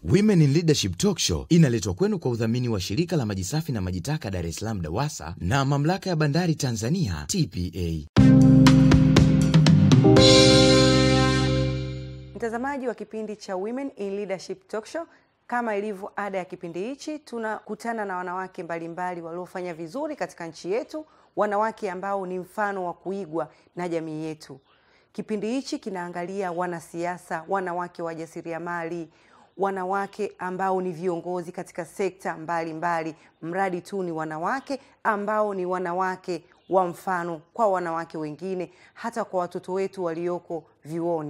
Women in Leadership Talk Show inaletwa kwenu kwa udhamini wa shirika la maji safi na maji taka Dar es Salaam DAWASA na mamlaka ya bandari Tanzania TPA. Mtazamaji wa kipindi cha Women in Leadership Talk Show, kama ilivyo ada ya kipindi hichi, tunakutana na wanawake mbalimbali waliofanya vizuri katika nchi yetu, wanawake ambao ni mfano wa kuigwa na jamii yetu. Kipindi hichi kinaangalia wanasiasa, wanawake wajasiriamali, wanawake ambao ni viongozi katika sekta mbalimbali, mradi tu ni wanawake ambao ni wanawake wa mfano kwa wanawake wengine, hata kwa watoto wetu walioko vyuoni.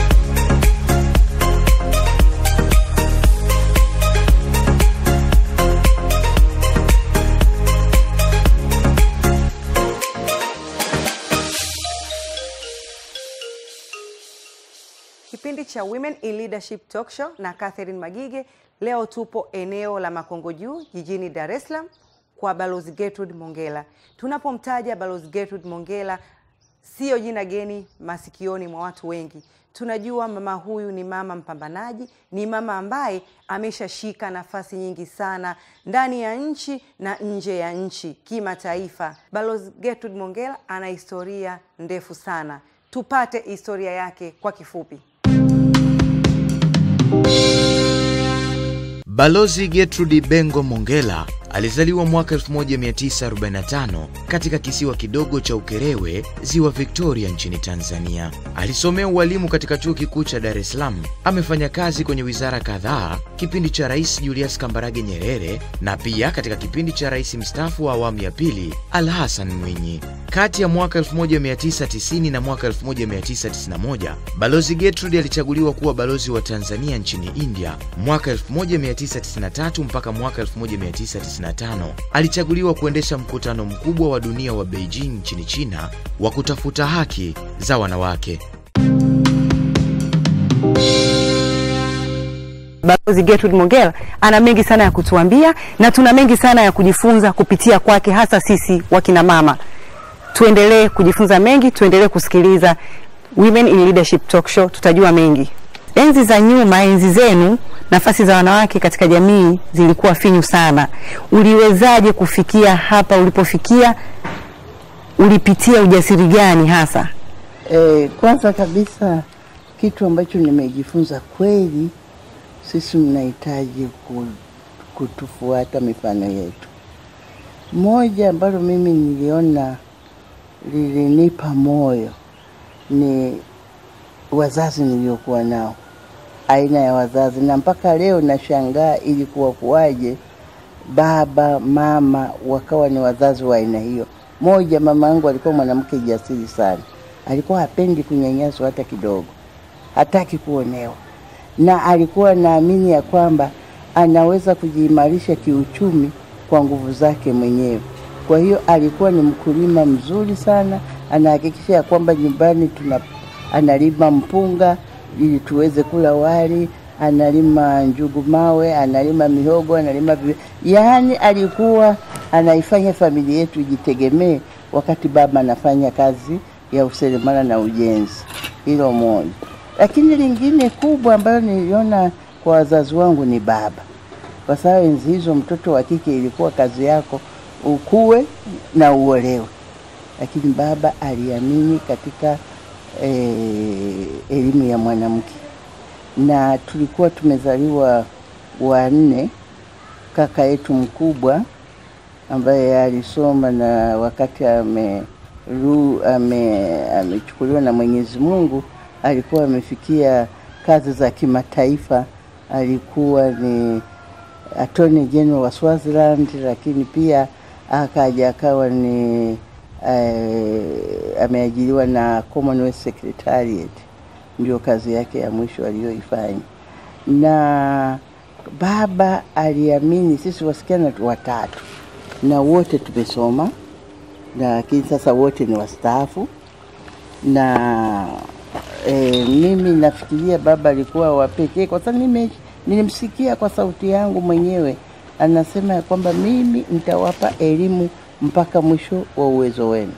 Kipindi cha Women in Leadership Talk Show na Catherine Magige. Leo tupo eneo la Makongo Juu jijini Dar es Salaam kwa Balozi Gertrude Mongella. Tunapomtaja Balozi Gertrude Mongella, siyo jina geni masikioni mwa watu wengi. Tunajua mama huyu ni mama mpambanaji, ni mama ambaye ameshashika nafasi nyingi sana ndani ya nchi na nje ya nchi, kimataifa. Balozi Gertrude Mongella ana historia ndefu sana. Tupate historia yake kwa kifupi. Balozi Gertrude Bengo Mongella alizaliwa mwaka 1945 katika kisiwa kidogo cha Ukerewe, ziwa Victoria nchini Tanzania. Alisomea ualimu katika chuo kikuu cha Dar es Salaam. Amefanya kazi kwenye wizara kadhaa kipindi cha Rais Julius Kambarage Nyerere na pia katika kipindi cha rais mstaafu wa awamu ya pili Al Hassan Mwinyi. Kati ya mwaka 1990 na mwaka 1991 Balozi Gertrude alichaguliwa kuwa balozi wa Tanzania nchini India. Mwaka 1993 mpaka mwaka 1995 alichaguliwa kuendesha mkutano mkubwa wa dunia wa Beijing nchini China wa kutafuta haki za wanawake. Balozi Gertrude Mongella ana mengi sana ya kutuambia na tuna mengi sana ya kujifunza kupitia kwake, hasa sisi wakina mama. Tuendelee kujifunza mengi, tuendelee kusikiliza Women in Leadership Talk Show, tutajua mengi. Enzi za nyuma, enzi zenu, nafasi za wanawake katika jamii zilikuwa finyu sana. Uliwezaje kufikia hapa ulipofikia? Ulipitia ujasiri gani hasa? E, kwanza kabisa kitu ambacho nimejifunza kweli, sisi mnahitaji ku- kutufuata mifano yetu. Moja ambalo mimi niliona lilinipa moyo ni wazazi niliokuwa nao, aina ya wazazi, na mpaka leo nashangaa ilikuwa kuwaje baba mama wakawa ni wazazi wa aina hiyo. Moja, mama yangu alikuwa mwanamke jasiri sana, alikuwa hapendi kunyanyaswa hata kidogo, hataki kuonewa, na alikuwa naamini ya kwamba anaweza kujiimarisha kiuchumi kwa nguvu zake mwenyewe. Kwa hiyo alikuwa ni mkulima mzuri sana, anahakikisha ya kwamba nyumbani tuna analima mpunga ili tuweze kula wali, analima njugu mawe, analima mihogo, analima vi... yaani alikuwa anaifanya familia yetu ijitegemee, wakati baba anafanya kazi ya useremala na ujenzi. Hilo moja, lakini lingine kubwa ambayo niliona kwa wazazi wangu ni baba, kwa sababu enzi hizo mtoto wa kike ilikuwa kazi yako ukue na uolewe, lakini baba aliamini katika eh, elimu ya mwanamke, na tulikuwa tumezaliwa wanne. Kaka yetu mkubwa ambaye alisoma na wakati ame ru- ame- amechukuliwa na Mwenyezi Mungu alikuwa amefikia kazi za kimataifa, alikuwa ni Attorney General wa Swaziland, lakini pia akaja akawa ni eh, ameajiriwa na Commonwealth Secretariat, ndio kazi yake ya mwisho aliyoifanya. Na baba aliamini sisi wasichana tu watatu na wote tumesoma, na lakini sasa wote ni wastaafu na e, mimi nafikiria baba alikuwa wa pekee kwa sababu mimi nilimsikia kwa sauti yangu mwenyewe anasema ya kwamba mimi nitawapa elimu mpaka mwisho wa uwezo wenu,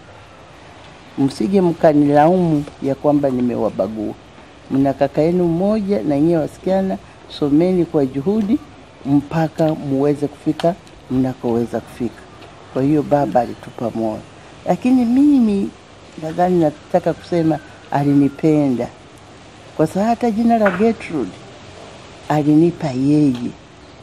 msije mkanilaumu ya kwamba nimewabagua. Mna kaka yenu mmoja na nyie wasichana someni kwa juhudi mpaka muweze kufika mnakoweza kufika. Kwa hiyo baba alitupa moyo, lakini mimi nadhani nataka kusema alinipenda, kwa sababu hata jina la Gertrude alinipa yeye,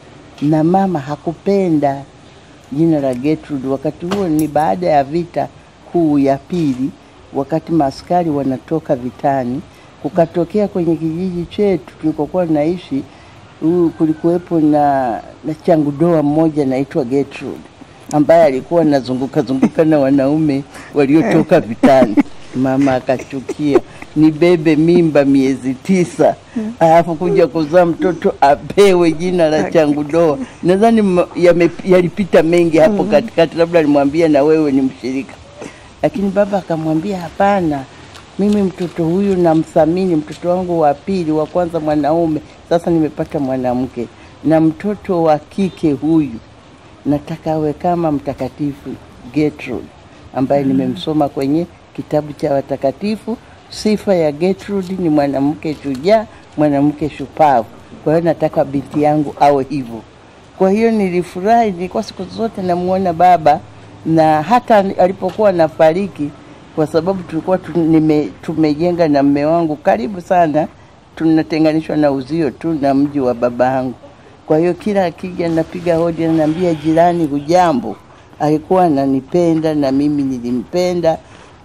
na mama hakupenda jina la Gertrude. Wakati huo ni baada ya vita kuu ya pili, wakati maaskari wanatoka vitani, kukatokea kwenye kijiji chetu tulikokuwa naishi, huyu kulikuwepo na, na changudoa mmoja anaitwa Gertrude ambaye alikuwa anazunguka zunguka na wanaume waliotoka vitani. Mama akachukia nibebe mimba miezi tisa alafu kuja kuzaa mtoto apewe jina la changudoa. Nadhani ma- yame- yalipita mengi hapo katikati, labda alimwambia na wewe ni mshirika, lakini baba akamwambia hapana, mimi mtoto huyu namthamini, mtoto wangu wa pili, wa kwanza mwanaume, sasa nimepata mwanamke, na mtoto wa kike huyu nataka awe kama mtakatifu Gertrude ambaye nimemsoma kwenye kitabu cha watakatifu. Sifa ya Gertrude ni mwanamke shujaa, mwanamke shupavu. Kwa hiyo nataka binti yangu awe hivyo. Kwa hiyo nilifurahi, nilikuwa siku zote namuona baba, na hata alipokuwa nafariki, kwa sababu tulikuwa tu, nime, tumejenga na mme wangu karibu sana, tunatenganishwa na uzio tu na mji wa baba yangu. Kwa hiyo kila akija napiga hodi, ananiambia jirani, hujambo. Alikuwa ananipenda na mimi nilimpenda,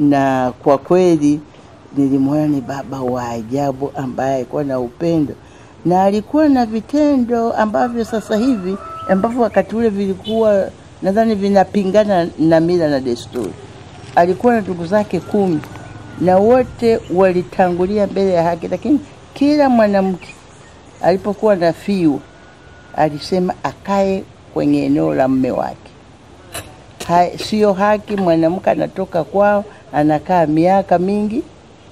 na kwa kweli nilimwona ni baba wa ajabu ambaye alikuwa na upendo na alikuwa na vitendo ambavyo sasa hivi ambavyo wakati ule vilikuwa nadhani vinapingana na mila na desturi. Alikuwa na ndugu zake kumi na wote walitangulia mbele ya haki, lakini kila mwanamke alipokuwa na fiu alisema akae kwenye eneo la mme wake. Ha, sio haki mwanamke anatoka kwao anakaa miaka mingi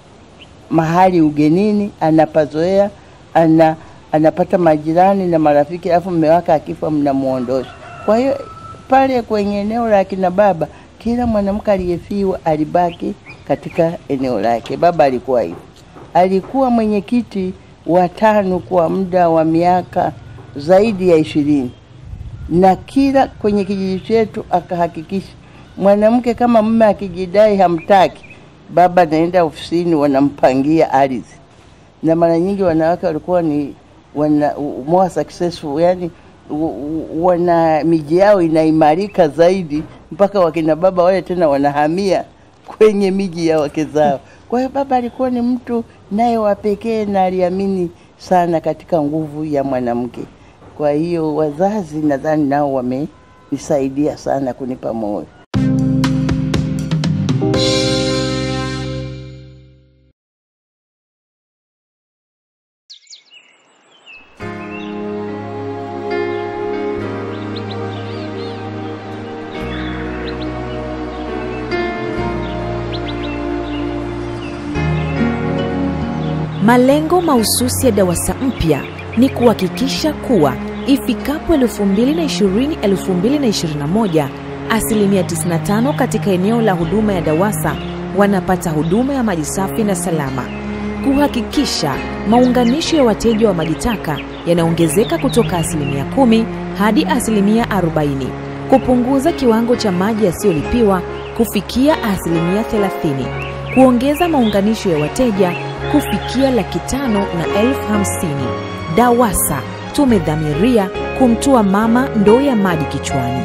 mahali ugenini, anapazoea ana, anapata majirani na marafiki, alafu mme wake akifa mnamuondosha. Kwa hiyo pale kwenye eneo la kina baba, kila mwanamke aliyefiwa alibaki katika eneo lake. Baba alikuwa hivyo, alikuwa mwenyekiti wa TANU kwa muda wa miaka zaidi ya ishirini na kila kwenye kijiji chetu akahakikisha mwanamke kama mume akijidai hamtaki, baba anaenda ofisini, wanampangia ardhi, na mara nyingi wanawake walikuwa ni wana, more successful, yani wana miji yao inaimarika zaidi, mpaka wakina baba wale tena wanahamia kwenye miji ya wake zao. Kwa hiyo baba alikuwa ni mtu naye wa pekee na aliamini sana katika nguvu ya mwanamke. Kwa hiyo wazazi nadhani nao wamenisaidia sana kunipa moyo. Malengo mahususi ya DAWASA mpya ni kuhakikisha kuwa ifikapo 2020-2021 asilimia 95 katika eneo la huduma ya DAWASA wanapata huduma ya maji safi na salama, kuhakikisha maunganisho ya wateja wa maji taka yanaongezeka kutoka asilimia 10 hadi asilimia 40, kupunguza kiwango cha maji yasiyolipiwa kufikia asilimia 30, kuongeza maunganisho ya wateja kufikia laki tano na elfu hamsini. DAWASA tumedhamiria kumtua mama ndoo ya maji kichwani.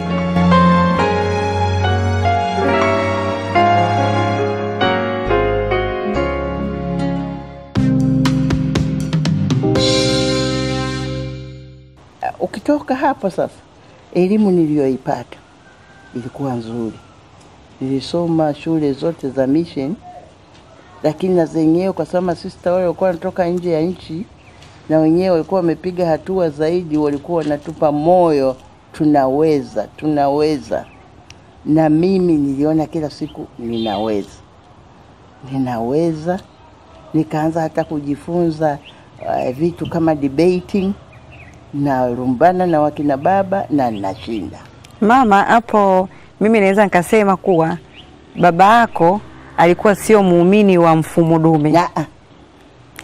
Ukitoka hapo sasa, elimu niliyoipata ilikuwa nzuri. Nilisoma shule zote za mission, lakini na zenyewe kwa sababu masista wale walikuwa wanatoka nje ya nchi na wenyewe walikuwa wamepiga hatua zaidi, walikuwa wanatupa moyo, tunaweza, tunaweza. Na mimi niliona kila siku ninaweza, ninaweza. Nikaanza hata kujifunza uh, vitu kama debating na lumbana na wakina baba na ninashinda. Mama, hapo mimi naweza nikasema kuwa baba yako alikuwa sio muumini wa mfumo dume, Na,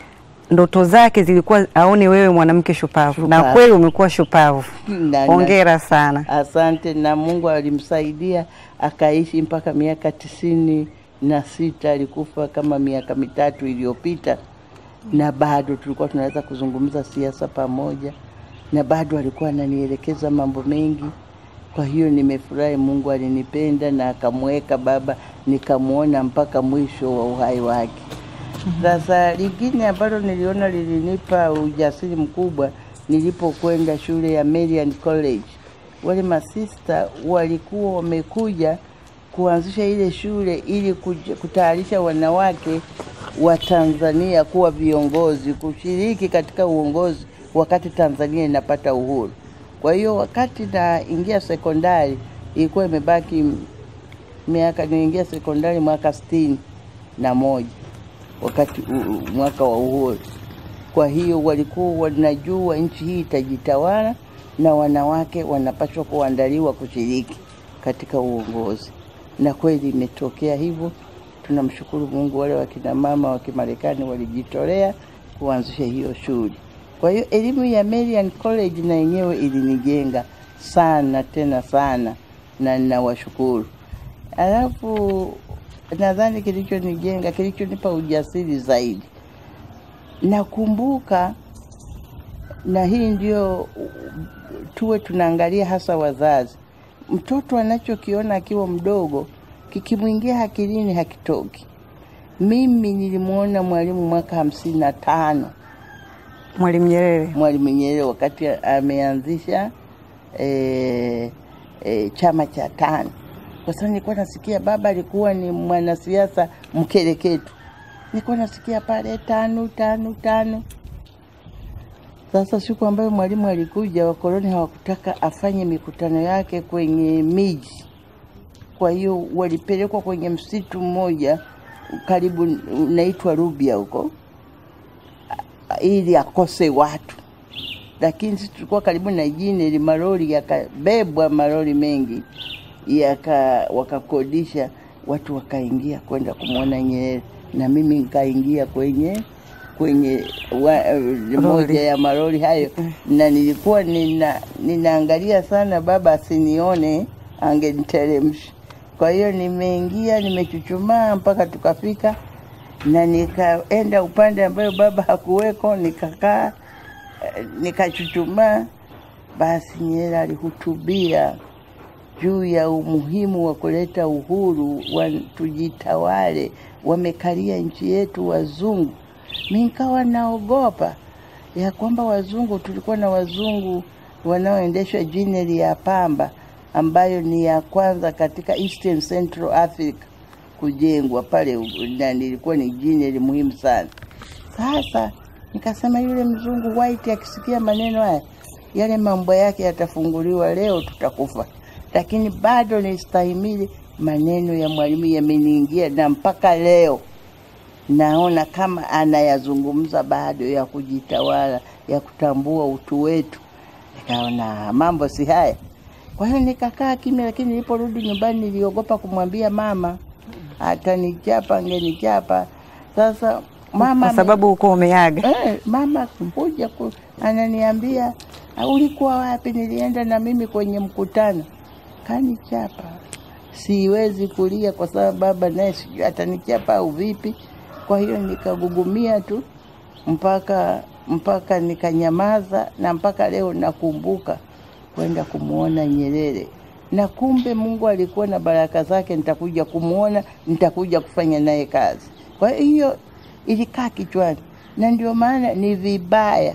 ndoto zake zilikuwa aone wewe mwanamke shupavu, na Shupavu. kweli umekuwa shupavu. Na- Hongera sana. Asante, na Mungu alimsaidia akaishi mpaka miaka tisini na sita. Alikufa kama miaka mitatu iliyopita, na bado tulikuwa tunaweza kuzungumza siasa pamoja, na bado alikuwa ananielekeza mambo mengi. Kwa hiyo nimefurahi, Mungu alinipenda na akamweka baba, nikamwona mpaka mwisho wa uhai wake. Sasa lingine ambalo niliona lilinipa ujasiri mkubwa nilipokwenda shule ya Marian College. Wale masista walikuwa wamekuja kuanzisha ile shule ili kuja- kutayarisha wanawake wa Tanzania kuwa viongozi, kushiriki katika uongozi wakati Tanzania inapata uhuru. Kwa hiyo wakati naingia sekondari ilikuwa imebaki miaka, niingia sekondari mwaka sitini na moja wakati u- u- mwaka wa uhuru. Kwa hiyo walikuwa wanajua nchi hii itajitawala na wanawake wanapaswa kuandaliwa kushiriki katika uongozi, na kweli imetokea hivyo. Tunamshukuru Mungu, wale wakina mama wa Kimarekani walijitolea kuanzisha hiyo shule. Kwa hiyo elimu ya Marian College na yenyewe ilinijenga sana tena sana, na ninawashukuru. Alafu nadhani kilichonijenga, kilichonipa ujasiri zaidi, nakumbuka, na hii ndio tuwe tunaangalia hasa wazazi, mtoto anachokiona akiwa mdogo kikimwingia akilini hakitoki. Mimi nilimwona Mwalimu mwaka hamsini na tano Mwalimu Nyerere. Mwalimu Nyerere wakati ameanzisha e, e, chama cha tano, kwa sababu nilikuwa nasikia baba alikuwa ni mwanasiasa mkereketu, nilikuwa nasikia pale tano tano tano. Sasa siku ambayo mwalimu alikuja, wakoloni hawakutaka afanye mikutano yake kwenye miji, kwa hiyo walipelekwa kwenye msitu mmoja karibu unaitwa Rubia huko ili akose watu, lakini sisi tulikuwa karibu na jini ili malori yakabebwa, malori mengi yaka wakakodisha watu wakaingia kwenda kumwona Nyerere, na mimi nikaingia kwenye kwenye wa, moja ya malori hayo, na nilikuwa nina, ninaangalia sana baba asinione, angeniteremsha. Kwa hiyo nimeingia, nimechuchumaa mpaka tukafika na nikaenda upande ambayo baba hakuweko, nikakaa eh, nikachuchumaa. Basi Nyerere alihutubia juu ya umuhimu wa kuleta uhuru wa tujitawale, wamekalia nchi yetu wazungu. Mi nikawa naogopa ya kwamba wazungu, tulikuwa na wazungu wanaoendeshwa jineri ya pamba ambayo ni ya kwanza katika Eastern Central Africa kujengwa pale, na nilikuwa ni jineri muhimu sana. Sasa nikasema yule mzungu white akisikia maneno haya, yale mambo yake yatafunguliwa, leo tutakufa. Lakini bado nistahimili, maneno ya mwalimu yameniingia, na mpaka leo naona kama anayazungumza bado, ya kujitawala, ya kutambua utu wetu. Nikaona mambo si haya, kwa hiyo nikakaa kimya, lakini niliporudi nyumbani niliogopa kumwambia mama, atanichapa, angenichapa. Sasa mama Kwa sababu uko umeaga. Eh, mama kuja ku, ananiambia "Ah, ulikuwa wapi? Nilienda na mimi kwenye mkutano. Kanichapa, siwezi kulia kwa sababu baba naye sijui atanichapa au vipi. Kwa hiyo nikagugumia tu mpaka mpaka nikanyamaza, na mpaka leo nakumbuka kwenda kumwona Nyerere, na kumbe Mungu alikuwa na baraka zake, nitakuja kumwona, nitakuja kufanya naye kazi. Kwa hiyo ilikaa kichwani, na ndio maana ni vibaya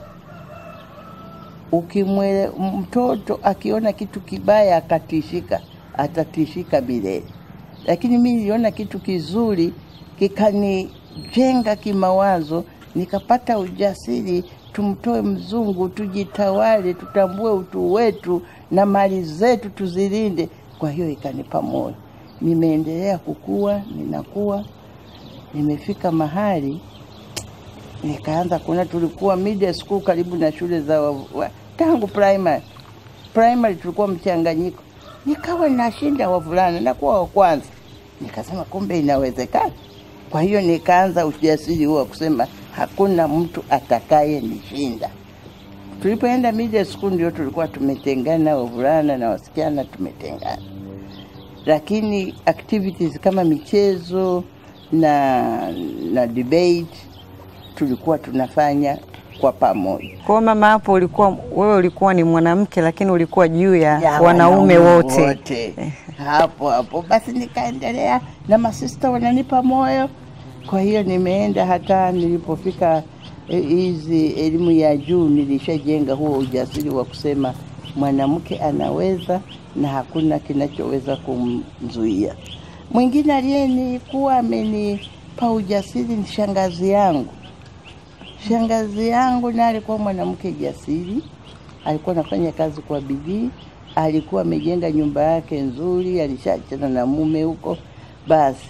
ukimwele mtoto akiona kitu kibaya akatishika, atatishika milele. Lakini mi niliona kitu kizuri kikanijenga kimawazo, nikapata ujasiri, tumtoe mzungu, tujitawale, tutambue utu wetu na mali zetu tuzilinde. Kwa hiyo ikanipa moyo, nimeendelea kukua, ninakuwa nimefika mahali nikaanza kuona, tulikuwa middle school karibu na shule za wa, wa, tangu primary primary tulikuwa mchanganyiko, nikawa nashinda wavulana nakuwa wa kwanza. Nikasema kumbe inawezekana. Kwa hiyo nikaanza ujasiri huo wa kusema hakuna mtu atakaye nishinda. Tulipoenda media school ndio tulikuwa tumetengana, wavulana na wasichana tumetengana, lakini activities kama michezo na na debate tulikuwa tunafanya kwa pamoja. Kwa hiyo mama, hapo ulikuwa wewe ulikuwa ni mwanamke lakini ulikuwa juu ya, ya wanaume wote. wote. hapo hapo basi nikaendelea na masista wananipa moyo. Kwa hiyo nimeenda hata nilipofika eh, hizi elimu ya juu, nilishajenga huo ujasiri wa kusema mwanamke anaweza na hakuna kinachoweza kumzuia. Mwingine aliyenikuwa amenipa ujasiri ni shangazi yangu. Shangazi yangu naye alikuwa mwanamke jasiri, alikuwa anafanya kazi kwa bidii, alikuwa amejenga nyumba yake nzuri, alishachana na mume huko, basi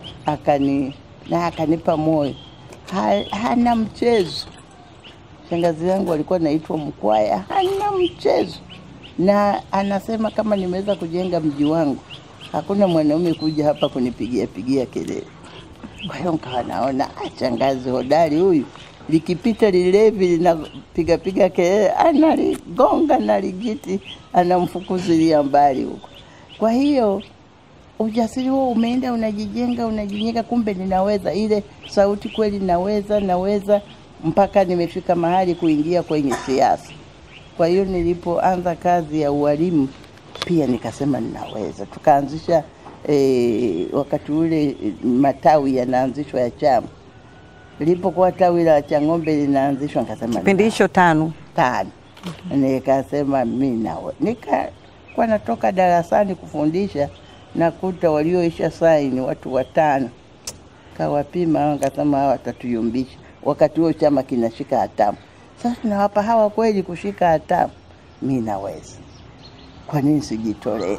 akani na akanipa moyo. Ha, hana mchezo. Shangazi yangu alikuwa anaitwa Mkwaya, hana mchezo, na anasema kama nimeweza kujenga mji wangu, hakuna mwanaume kuja hapa kunipigia pigia kelele. Kwa hiyo nikawa naona "Ah, shangazi hodari huyu, likipita lilevi linapiga piga kelele, analigonga na ligiti, anamfukuzilia mbali huko. Kwa hiyo ujasiri huo umeenda unajijenga, unajijenga, kumbe ninaweza. Ile sauti kweli, naweza, naweza, mpaka nimefika mahali kuingia kwenye siasa. Kwa hiyo nilipoanza kazi ya ualimu pia nikasema ninaweza. Tukaanzisha e, wakati ule eh, matawi yanaanzishwa ya chama. Lilipokuwa tawi la Chang'ombe linaanzishwa, nikasema Kipindi hicho tano tano. Nikasema mi nawe, nikakuwa natoka darasani kufundisha, nakuta walioisha saini watu watano, kawapima hao, nikasema hawa watatuyumbisha. Wakati huo chama kinashika hatamu. Sasa tunawapa hawa kweli kushika hatamu, mi naweza, kwa nini sijitolee?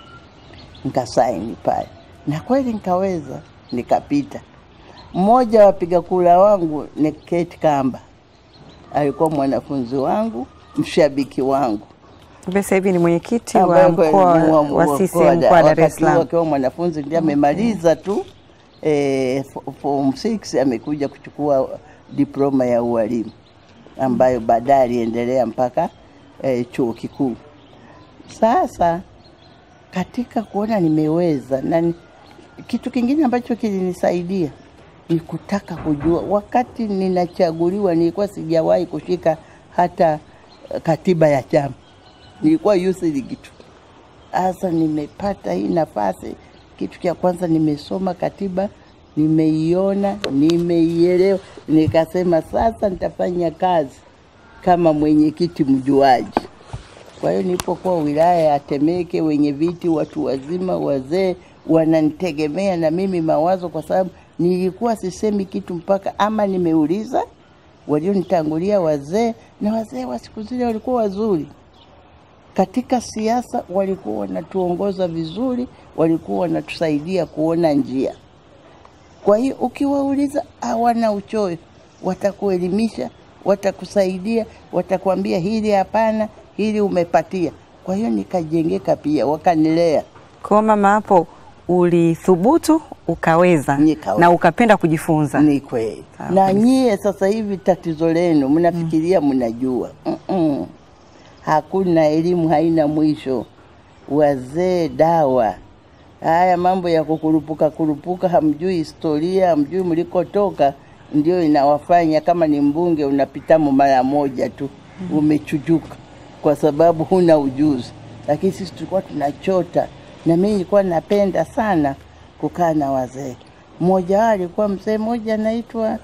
Nikasaini pale na kweli nikaweza, nikapita. Mmoja wa wapiga kura wangu ni Kate Kamba, alikuwa mwanafunzi wangu, mshabiki wangu Kumbe sasa hivi ni mwenyekiti ambaye wa kweli mkoa ni wa- wa wa- CCM mkoa mkoa wa Dar es wakati huo Salaam. akiwa mwanafunzi ndiye amemaliza tu eh, fo- form 6 amekuja kuchukua diploma ya ualimu ambayo baadaye aliendelea mpaka eh, chuo kikuu. Sasa katika kuona nimeweza na ni- kitu kingine ambacho kilinisaidia ni kutaka kujua. Wakati ninachaguliwa, nilikuwa sijawahi kushika hata eh, katiba ya chama, nilikuwa youth league tu. Sasa nimepata hii nafasi, kitu cha kwanza nimesoma katiba, nimeiona, nimeielewa, nikasema sasa nitafanya kazi kama mwenyekiti mjuaji. Kwa hiyo nilipokuwa wilaya ya Temeke, wenye viti, watu wazima, wazee wananitegemea na mimi mawazo, kwa sababu nilikuwa sisemi kitu mpaka ama nimeuliza walionitangulia wazee, na wazee wa siku zile walikuwa wazuri katika siasa, walikuwa wanatuongoza vizuri, walikuwa wanatusaidia kuona njia. Kwa hiyo ukiwauliza, hawana uchoyo, watakuelimisha, watakusaidia, watakwambia hili hapana, hili umepatia. Kwa hiyo nikajengeka pia, wakanilea. Kwa hiyo mama, hapo ulithubutu ukaweza Nikaweza. na ukapenda kujifunza. Ni kweli. Sawa Na kabisa. nyie sasa hivi tatizo lenu mnafikiria mnajua. Mm-mm. Hakuna elimu, haina mwisho. Wazee dawa. Haya mambo ya kukurupuka kurupuka, hamjui historia, hamjui mlikotoka, ndio inawafanya kama ni mbunge unapitamo mara moja tu, umechujuka kwa sababu huna ujuzi. Lakini sisi tulikuwa tunachota, na mimi nilikuwa napenda sana kukaa na wazee. Mmoja wao alikuwa mzee mmoja anaitwa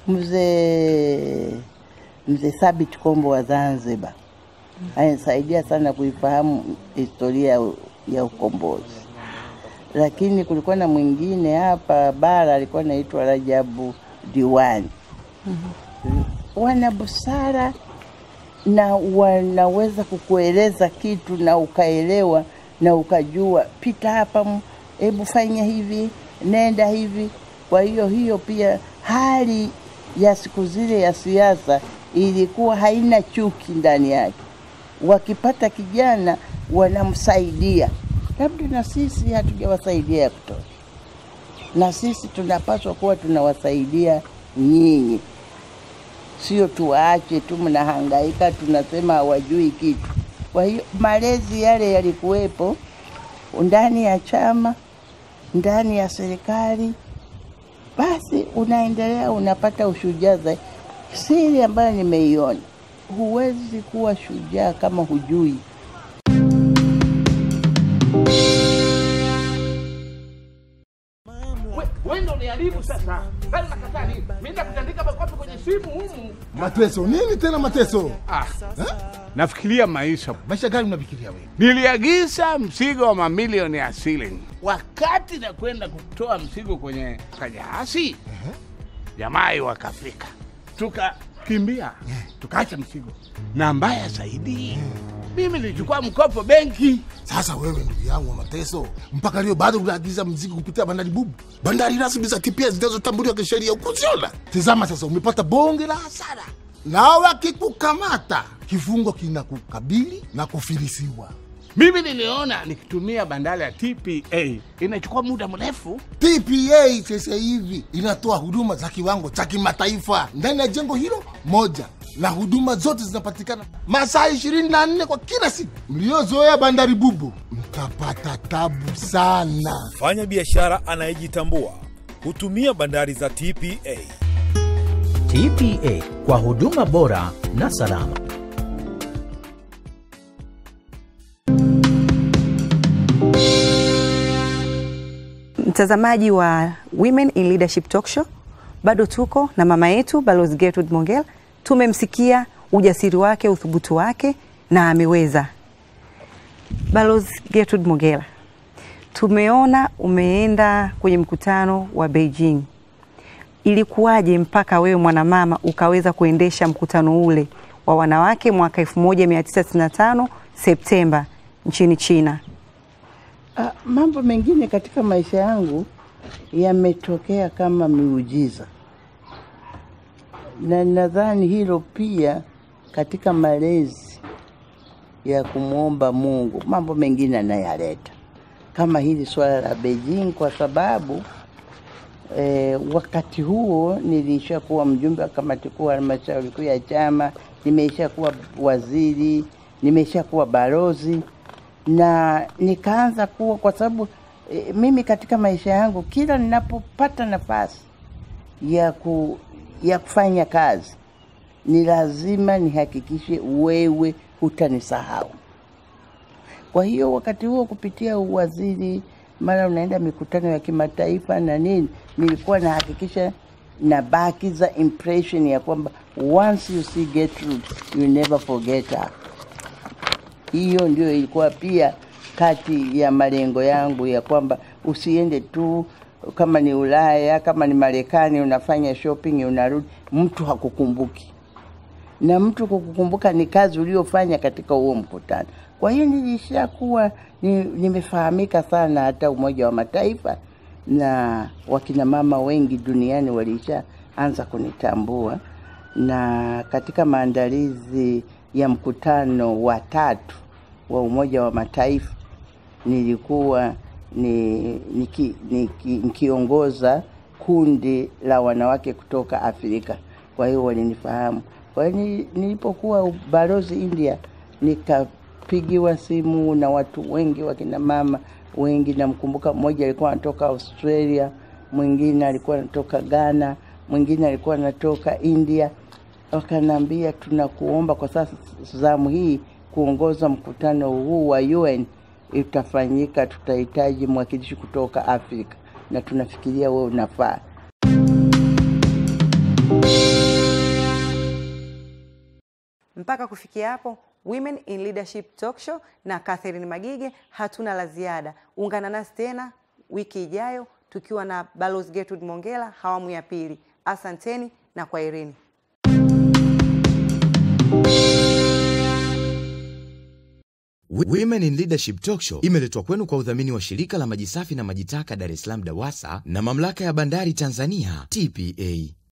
mzee mzee Thabit Kombo wa Zanzibar. Ananisaidia sana kuifahamu historia ya, ya ukombozi. Lakini kulikuwa na mwingine hapa bara alikuwa anaitwa Rajabu Diwani. Wana busara na wanaweza kukueleza kitu na ukaelewa na ukajua, pita hapa, m- hebu fanya hivi, nenda hivi. Kwa hiyo hiyo pia hali ya siku zile ya siasa ilikuwa haina chuki ndani yake. Wakipata kijana wanamsaidia, labda na sisi hatujawasaidia ya kutosha, na sisi tunapaswa kuwa tunawasaidia nyinyi sio tuwaache tu mnahangaika, tunasema hawajui kitu. Kwa hiyo malezi yale yalikuwepo ndani ya chama, ndani ya serikali, basi unaendelea unapata ushujaa zaidi. Siri ambayo nimeiona, huwezi kuwa shujaa kama hujui wewe ndio uniharibu sasa. Sasa nakataa nini? Mimi nakutandika makofi kwenye simu humu. Mateso nini tena mateso? Ah. Nafikiria maisha. Maisha gani unafikiria wewe? Niliagiza mzigo wa mamilioni ya shilling. Wakati na kwenda kutoa mzigo kwenye kajahasi, jamaa wakafika, tukakimbia, tukaacha mzigo, na mbaya zaidi mimi nilichukua mkopo benki. Sasa wewe ndugu yangu wa mateso, mpaka leo bado unaagiza mzigo kupitia bandari bubu, bandari rasmi za TPS zinazotambuliwa kisheria ukuziona. Tazama sasa, umepata bonge la hasara, na wakikukamata kifungo kinakukabili na kufilisiwa. Mimi niliona nikitumia bandari ya TPA inachukua muda mrefu. TPA sasa hivi inatoa huduma za kiwango cha kimataifa ndani ya jengo hilo moja, na huduma zote zinapatikana masaa ishirini na nne kwa kila siku. Mliozoea bandari bubu mtapata tabu sana. Fanya biashara anayejitambua hutumia bandari za TPA. TPA kwa huduma bora na salama. Mtazamaji wa Women in Leadership Talk Show, bado tuko na mama yetu Balozi Gertrude Mongella. Tumemsikia ujasiri wake, uthubutu wake na ameweza. Balozi Gertrude Mongella, tumeona umeenda kwenye mkutano wa Beijing. Ilikuwaje mpaka wewe mwanamama ukaweza kuendesha mkutano ule wa wanawake mwaka 1995 Septemba nchini China? Ah, mambo mengine katika maisha yangu yametokea kama miujiza, na nadhani hilo pia katika malezi ya kumwomba Mungu, mambo mengine anayaleta kama hili swala la Beijing, kwa sababu eh, wakati huo nilisha kuwa mjumbe wa kamati kuu halmashauri kuu ya chama, nimeisha kuwa waziri, nimeisha kuwa balozi na nikaanza kuwa kwa sababu e, mimi katika maisha yangu kila ninapopata nafasi ya, ku, ya kufanya kazi ni lazima nihakikishe wewe hutanisahau. Kwa hiyo wakati huo kupitia uwaziri, mara unaenda mikutano ya kimataifa na nini, nilikuwa nahakikisha nabakiza impression ya kwamba once you see Gertrude you never forget her hiyo ndio ilikuwa pia kati ya malengo yangu ya kwamba usiende tu kama ni Ulaya, kama ni Marekani, unafanya shopping unarudi, mtu hakukumbuki, na mtu kukukumbuka ni kazi uliofanya katika huo mkutano. Kwa hiyo nilishakuwa ni, nimefahamika sana hata Umoja wa Mataifa na wakina mama wengi duniani walishaanza kunitambua, na katika maandalizi ya mkutano wa tatu wa Umoja wa Mataifa nilikuwa ni, niki, niki, nikiongoza kundi la wanawake kutoka Afrika, kwa hiyo walinifahamu. Kwa hiyo ni- nilipokuwa balozi India nikapigiwa simu na watu wengi, wakina mama wengi. Namkumbuka mmoja alikuwa anatoka Australia, mwingine alikuwa anatoka Ghana, mwingine alikuwa anatoka India wakaniambia tunakuomba kwa sasa zamu hii kuongoza mkutano huu wa UN itafanyika, tutahitaji mwakilishi kutoka Afrika na tunafikiria wewe unafaa. Mpaka kufikia hapo, Women in Leadership Talk Show na Catherine Magige hatuna la ziada. Ungana nasi tena wiki ijayo tukiwa na Balozi Gertrude Mongella awamu ya pili. Asanteni na kwaherini. Women in Leadership Talk Show imeletwa kwenu kwa udhamini wa shirika la maji safi na maji taka Dar es Salaam DAWASA na mamlaka ya bandari Tanzania TPA.